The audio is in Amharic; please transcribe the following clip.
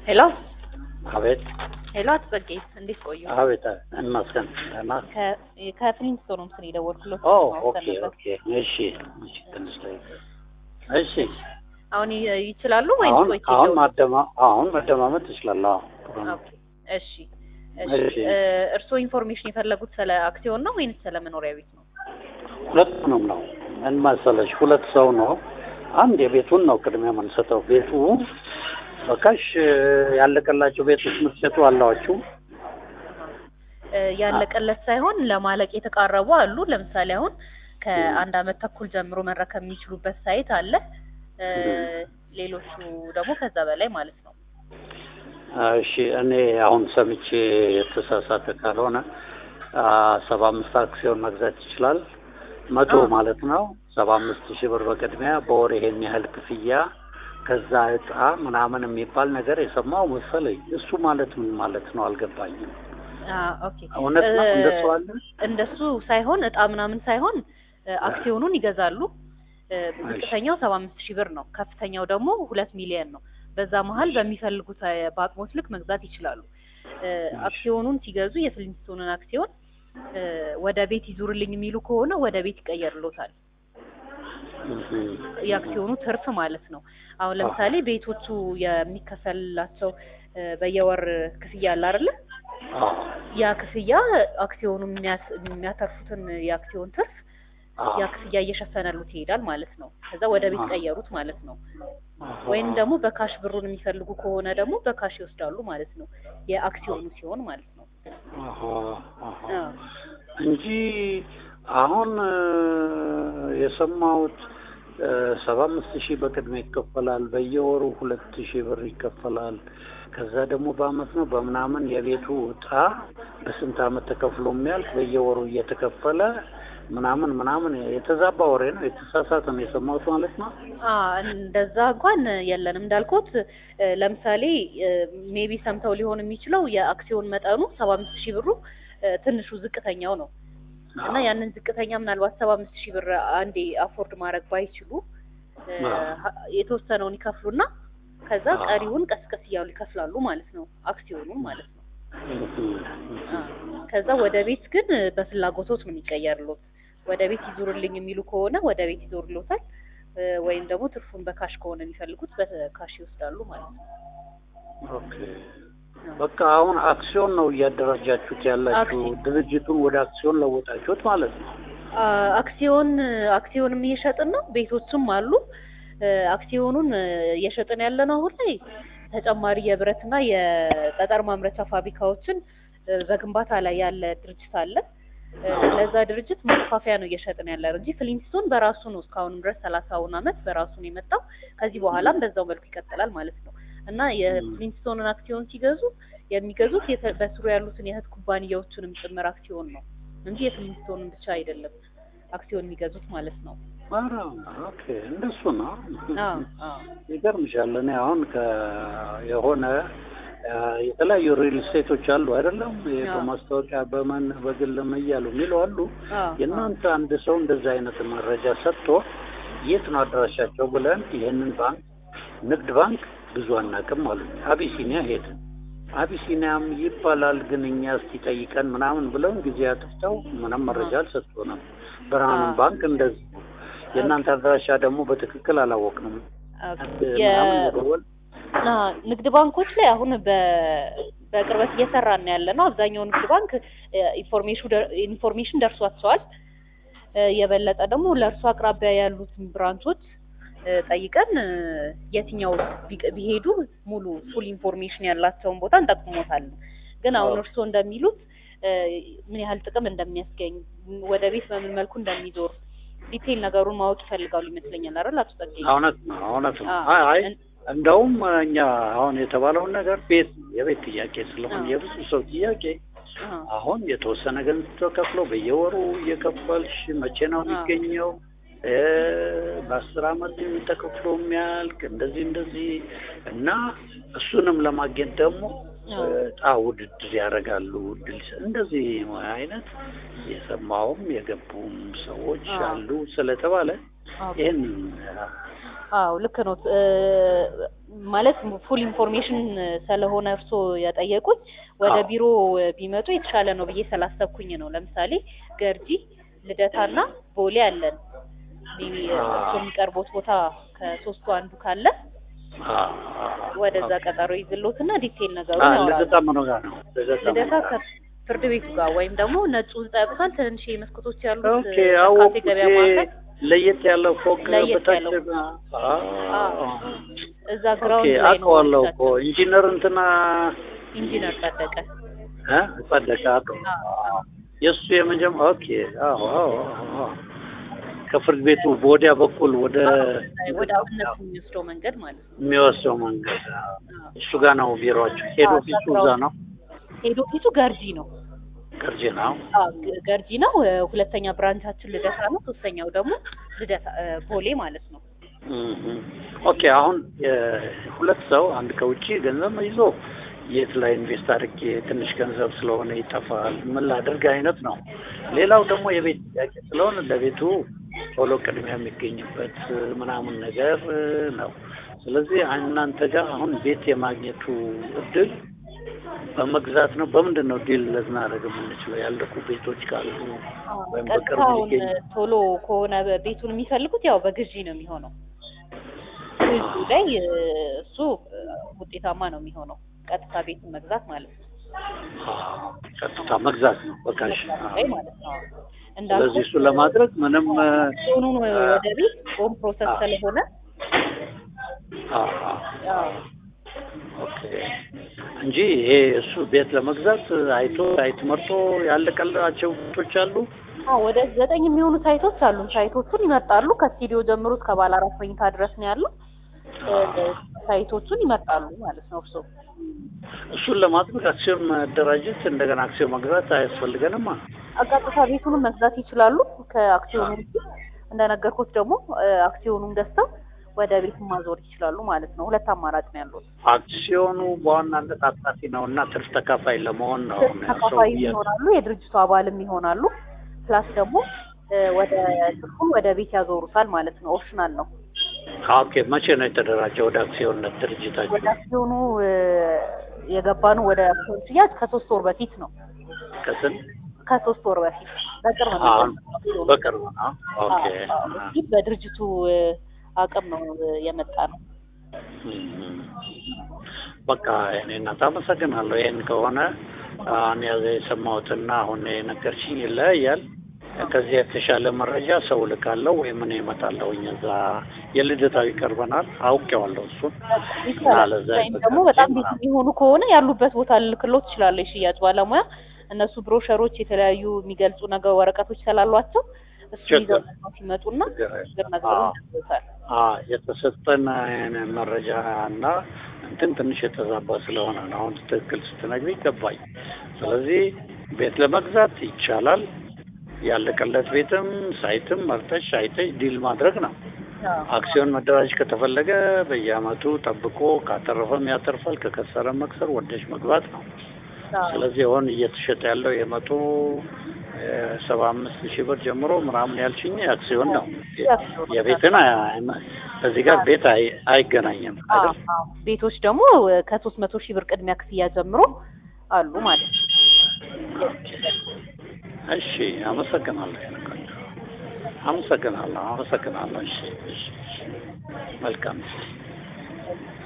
ሄሎ አቤት ሄሎ፣ አትጸጌ እንዴት ቆዩ? አቤት እንመስገን ደህና ከፍሊንስቶን ነው ስለ የደወልኩለት ኦ ማወቅ ኦኬ ነበር። ኦኬ እሺ እሺ ትንሽ ላይ እሺ አሁን ይ- ይችላሉ ወይስ አሁን ቆይቼ አሁን ልደውል? ማደማ አሁን መደማመጥ ትችላለህ አዎ ጥሩ ነው ኦኬ፣ እሺ እሺ። እሺ። እ፣ እርስዎ ኢንፎርሜሽን የፈለጉት ስለ አክሲዮን ነው ወይንስ ስለ መኖሪያ ቤት ነው? ሁለቱንም ነው ምን መሰለሽ ሁለት ሰው ነው አንድ የቤቱን ነው ቅድሚያ የምንሰጠው ቤቱ በካሽ ያለቀላቸው ቤቶች የምትሸጡ አላችሁ እ፣ ያለቀለት ሳይሆን ለማለቅ የተቃረቡ አሉ። ለምሳሌ አሁን ከአንድ አመት ተኩል ጀምሮ መረከብ የሚችሉበት ሳይት አለ። እ፣ ሌሎቹ ደግሞ ከዛ በላይ ማለት ነው። እሺ እኔ አሁን ሰምቼ የተሳሳተ ካልሆነ ሰባ አምስት አክሲዮን መግዛት ይችላል መቶ አዎ። ማለት ነው ሰባ አምስት ሺህ ብር በቅድሚያ በወር ይሄን ያህል ክፍያ ከዛ እጣ ምናምን የሚባል ነገር የሰማው መሰለኝ እሱ ማለት ምን ማለት ነው አልገባኝም አ፣ ኦኬ እውነት ነው እ፣ እንደሱ አለ እንደሱ ሳይሆን እጣ ምናምን ሳይሆን እ፣ አክሲዮኑን ይገዛሉ። እ፣ ዝቅተኛው ሰባ አምስት ሺህ ብር ነው። ከፍተኛው ደግሞ ሁለት ሚሊዮን ነው። በዛ መሀል በሚፈልጉት እ፣ በአቅሞት ልክ መግዛት ይችላሉ። እ፣ አክሲዮኑን ሲገዙ የፍሊንስቶንን አክሲዮን እ፣ ወደ ቤት ይዙርልኝ የሚሉ ከሆነ ወደ ቤት ይቀየርሎታል። የአክሲዮኑ ትርፍ ማለት ነው። አሁን ለምሳሌ ቤቶቹ የሚከፈልላቸው እ፣ በየወር ክፍያ አለ አይደለ? አዎ ያ ክፍያ አክሲዮኑ የሚያስ- የሚያተርፉትን የአክሲዮን ትርፍ ያ ክፍያ እየሸፈነሉት ይሄዳል ማለት ነው። ከዛ ወደ ቤት ቀየሩት ማለት ነው። ወይም ደግሞ በካሽ ብሩን የሚፈልጉ ከሆነ ደግሞ በካሽ ይወስዳሉ ማለት ነው። የአክሲዮኑ ሲሆን ማለት ነው። አሃ፣ አሃ። አዎ። እንጂ አሁን እ፣ የሰማሁት ሰባ አምስት ሺህ በቅድሚያ ይከፈላል። በየወሩ ሁለት ሺህ ብር ይከፈላል። ከዛ ደግሞ በአመት ነው በምናምን የቤቱ እጣ በስንት አመት ተከፍሎ የሚያልቅ በየወሩ እየተከፈለ ምናምን ምናምን የተዛባ ወሬ ነው፣ የተሳሳተ ነው የሰማሁት ማለት ነው። አ እንደዛ እንኳን የለንም እንዳልኩት እ፣ ለምሳሌ ሜቢ ሰምተው ሊሆን የሚችለው የአክሲዮን መጠኑ ሰባ አምስት ሺህ ብሩ እ፣ ትንሹ ዝቅተኛው ነው እና ያንን ዝቅተኛ ምናልባት ሰባ አምስት ሺህ ብር አንዴ አፎርድ ማድረግ ባይችሉ እ፣ አዎ። ሀ- የተወሰነውን ይከፍሉና ከዛ አዎ። ቀሪውን ቀስ ቀስ እያሉ ይከፍላሉ ማለት ነው። አክሲዮኑን ማለት ነው። አ፣ ከዛ ወደ ቤት ግን በፍላጎቶት ነው የሚቀየርሎት። ወደ ቤት ይዞርልኝ የሚሉ ከሆነ ወደ ቤት ይዞርሎታል፣ እ፣ ወይም ደግሞ ትርፉን በካሽ ከሆነ የሚፈልጉት በካሽ ይወስዳሉ ማለት ነው። ኦኬ በቃ አሁን አክሲዮን ነው እያደራጃችሁት ያላችሁ፣ አክሲዮን። ድርጅቱን ወደ አክሲዮን ለወጣችሁት ማለት ነው። አ፣ አክሲዮን አክሲዮንም እየሸጥን ነው። ቤቶችም አሉ። እ፣ አክሲዮኑን እ፣ እየሸጥን ያለ ነው አሁን ላይ ተጨማሪ የብረትና የጠጠር ማምረቻ ፋብሪካዎችን እ፣ በግንባታ ላይ ያለ ድርጅት አለ። እ፣ ለዛ ድርጅት ማስፋፊያ ነው እየሸጥን ያለ ነው እንጂ ፍሊንስቶን በራሱ ነው እስካሁንም ድረስ ሰላሳውን አመት በራሱ ነው የመጣው። ከዚህ በኋላም በዛው መልኩ ይቀጥላል ማለት ነው እና የፍሊንስቶንን አክሲዮን ሲገዙ የሚገዙት የተ- በስሩ ያሉትን የእህት ኩባንያዎቹንም ጭምር አክሲዮን ነው እንጂ የፍሊንስቶንን ብቻ አይደለም አክሲዮን የሚገዙት ማለት ነው። ኧረ ኦኬ እንደሱ ነው። አዎ አዎ ይገርምሻል። እኔ አሁን ከ የሆነ አ፣ የተለያዩ ሪል ስቴቶች አሉ አይደለም? ይሄ አዎ። በማስታወቂያ በምን በግልም እያሉ የሚሉ አሉ። አዎ የእናንተ አንድ ሰው እንደዚህ አይነት መረጃ ሰጥቶ የት ነው አድራሻቸው ብለን ይሄንን ባንክ ንግድ ባንክ ብዙ አናውቅም አሉ። አቢሲኒያ ሄድን። አቢሲኒያም ይባላል ግን እኛ እስቲ ጠይቀን ምናምን ብለውን ጊዜ አጥፍተው ምንም መረጃ አልሰጡንም። ብርሃኑ አዎ። ባንክ እንደዚህ ነው። የእናንተ አድራሻ ደግሞ በትክክል አላወቅንም። ኦኬ። ምናምን የ- መደወል አ፣ ንግድ ባንኮች ላይ አሁን በ- በቅርበት እየሰራን ነው ያለ ነው። አብዛኛው ንግድ ባንክ እ፣ ኢንፎርሜሽኑ ደር- ኢንፎርሜሽን ደርሷቸዋል። እ፣ የበለጠ ደግሞ ለእርሱ አቅራቢያ ያሉትን ብራንቾች እ፣ ጠይቀን እ፣ የትኛው ቢቅ- ቢሄዱ ሙሉ ፉል ኢንፎርሜሽን ያላቸውን ቦታ እንጠቁሞታለን። ግን አሁን አዎ። እርስዎ እንደሚሉት እ፣ ምን ያህል ጥቅም እንደሚያስገኝ ወደ ቤት በምን መልኩ እንደሚዞር ዲቴይል ነገሩን ማወቅ ይፈልጋሉ ይመስለኛል አይደል አቶ ጸጋዬ? እውነት ነው እውነት ነው። አዎ። አይ አይ እን- እንደውም እኛ አሁን የተባለውን ነገር ቤት የቤት ጥያቄ ስለሆነ አዎ። የብዙ ሰው ጥያቄ አዎ። አሁን የተወሰነ ገንዘብ ተከፍሎ በየወሩ እየከፈልሽ መቼ ነው አዎ። የሚገኘው? እ በአስር አመት ተከፍሎ የሚያልቅ እንደዚህ እንደዚህ እና እሱንም ለማግኘት ደግሞ እጣ ውድድር ያደርጋሉ። እድል ይሰ- እንደዚህ አይነት የሰማውም የገቡም ሰዎች አዎ። አሉ ስለተባለ ኦኬ። ይህን አዎ ልክ ነው። እ፣ ማለት ፉል ኢንፎርሜሽን ስለሆነ እርሶ የጠየቁት ወደ አዎ። ቢሮ ቢመጡ የተሻለ ነው ብዬ ስላሰብኩኝ ነው። ለምሳሌ ገርጂ፣ ልደታና ቦሌ አለን። ሜቢ አዎ። እርሶ የሚቀርቦት ቦታ ከሶስቱ አንዱ ካለ ወደዛ ቀጠሮ ይዝሎትና ዲቴል ነገሩን ያወራሉ። ልደታ ምኑ ጋር ነው? ልደታ ምኑ ልደታ ጋር? ከፍርድ ቤቱ ጋር ወይም ደግሞ ነጩ ህንጻ ያውቁታል። ትንሽ መስኮቶች ያሉት ኦኬ ካፌ አወኩት። ገበያ ማዕከል ለየት ያለው ፎቅ ለየት በታች ያለው። አዎ። እዛ ኦኬ ግራውንድ ላይ ነው አውቀዋለሁ እኮ ኦፊሳችን። ኢንጂነር እንትና ኢንጂነር ጸደቀ እ ጸደቀ አውቀው አዎ። የእሱ የመጀመ ኦኬ አዎ አዎ አዎ ከፍርድ ቤቱ በወዲያ በኩል ወደ ወደ አብነት የሚወስደው መንገድ ማለት ነው። የሚወስደው መንገድ እሱ ጋር ነው ቢሮአቸው። ሄድ አዎ፣ ኦፊሱ እዛ እዛ ነው። ሄድ ኦፊሱ ገርጂ ነው። ቅርጅ ነው። አዎ ገ- ገርጂ ነው። እ፣ ሁለተኛ ብራንቻችን ልደታ ነው። ሶስተኛው ደግሞ ልደታ እ፣ ቦሌ ማለት ነው። እም። ኦኬ አሁን የ- ሁለት ሰው አንድ ከውጭ ገንዘብ ይዞ የት ላይ ኢንቨስት አድርጌ ትንሽ ገንዘብ ስለሆነ ይጠፋል ምን ላድርግ አይነት ነው። ሌላው ደግሞ የቤት ጥያቄ ስለሆነ ለቤቱ ቶሎ ቅድሚያ የሚገኝበት ምናምን ነገር ነው። ስለዚህ እናንተ ጋር አሁን ቤት የማግኘቱ እድል በመግዛት ነው። በምንድን ነው ዲል ልናደርግ የምንችለው? ያለቁ ቤቶች ካሉ ወይም በቅርብ ቀጥታውን ሊገኝ እ፣ ቶሎ ከሆነ በ- ቤቱን የሚፈልጉት ያው በግዢ ነው የሚሆነው። ግዢ ላይ እ፣ እሱ እ፣ ውጤታማ ነው የሚሆነው። ቀጥታ ቤቱን መግዛት ማለት ነው። አዎ፣ ቀጥታ መግዛት ነው በካሽ ላይ ማለት ነው። ስለዚህ እንዳልኩት እሱ ለማድረግ ምንም ሆኑን ወደ ቤት ጾም ፕሮሰስ ስለሆነ አዎ፣ አዎ፣ አዎ ኦኬ እንጂ ይሄ እሱ ቤት ለመግዛት አይቶ ሳይት መርጦ ያለቀላቸው ቤቶች አሉ። አዎ ወደ ዘጠኝ የሚሆኑ ሳይቶች አሉን። ሳይቶቹን ይመርጣሉ። ከስቱዲዮ ጀምሮ እስከ ባለ አራት መኝታ ድረስ ነው ያለው። እ፣ ሳይቶቹን ይመርጣሉ ማለት ነው። እርሶ እሱን ለማድረግ አክሲዮን መደራጀት እንደገና አክሲዮን መግዛት አያስፈልገንማ። ቀጥታ ቤቱንም መግዛት ይችላሉ። ከአክሲዮኑ ውጪ እንደነገርኩት ደግሞ እ፣ አክሲዮኑን ገዝተው ወደ ቤት ማዞር ይችላሉ ማለት ነው። ሁለት አማራጭ ነው ያሉት። አክሲዮኑ በዋናነት አትራፊ ነው እና ትርፍ ተካፋይ ለመሆን ነው አሁን ሰው ተካፋይ እያ- ይሆናሉ፣ የድርጅቱ አባልም ይሆናሉ። ፕላስ ደግሞ እ፣ ወደ ትርፉን ወደ ቤት ያዞሩታል ማለት ነው። ኦፕሽናል ነው። ኦኬ መቼ ነው የተደራጀው ወደ አክሲዮንነት ድርጅታችሁ? ወደ አክሲዮኑ እ፣ የገባነው ወደ አክሲዮን ሽያጭ ከሶስት ወር በፊት ነው። ከስንት ከሶስት ወር በፊት በቅርብ ነው አሁን የገባነው አክሲዮኑ። በቅርብ ነው። ኦኬ አዎ፣ አዎ። በፊት በድርጅቱ እ፣ አቅም ነው እ፣ የመጣ ነው። እም። በቃ እኔ እናት አመሰግናለሁ። ይሄን ከሆነ አሁን ያዘ የሰማሁትና አሁን የነገርሽኝ ይለያያል። ከዚህ የተሻለ መረጃ ሰው ልካለሁ ወይም እኔ እመጣለሁኝ። እዛ የልደታዊ ይቀርበናል፣ አውቄዋለሁ እሱን ይቻላል። ለዛ ወይም ደግሞ በጣም ቤት የሚሆኑ ከሆነ ያሉበት ቦታ ልልክሎት ትችላለህ። የሽያጭ ባለሙያ እነሱ ብሮሸሮች፣ የተለያዩ የሚገልጹ ነገር ወረቀቶች ስላሏቸው እሱ ችግር ይዘው መጥተው ሲመጡና ችግር ችግር የለም። ነገሩን አዎ። ይነግሩታል። አዎ የተሰጠን መረጃ እና እንትን ትንሽ የተዛባ ስለሆነ ነው። አሁን ትክክል ስትነግሪ ገባኝ። ስለዚህ ቤት ለመግዛት ይቻላል። ያለቀለት ቤትም ሳይትም መርጠሽ አይተሽ ዲል ማድረግ ነው። አዎ። አክሲዮን መደራጅ ከተፈለገ በየአመቱ ጠብቆ ካተረፈም ያተርፋል፣ ከከሰረ መክሰር ወደሽ መግባት ነው። አዎ። ስለዚህ አሁን እየተሸጠ ያለው የመቶ ሰባ አምስት ሺህ ብር ጀምሮ ምናምን ያልሽኝ አክሲዮን ነው። የአክሲዮን የቤትን አይ- ከዚህ ጋር ቤት አይ- አይገናኝም አዎ፣ አይደል? አዎ። ቤቶች ደግሞ ከሶስት መቶ ሺህ ብር ቅድሚያ ክፍያ ጀምሮ አሉ ማለት ነው። እሺ አመሰግናለሁ። ያልኳቸው አመሰግናለሁ፣ አመሰግናለሁ። እሺ፣ እሺ፣ እሺ። መልካም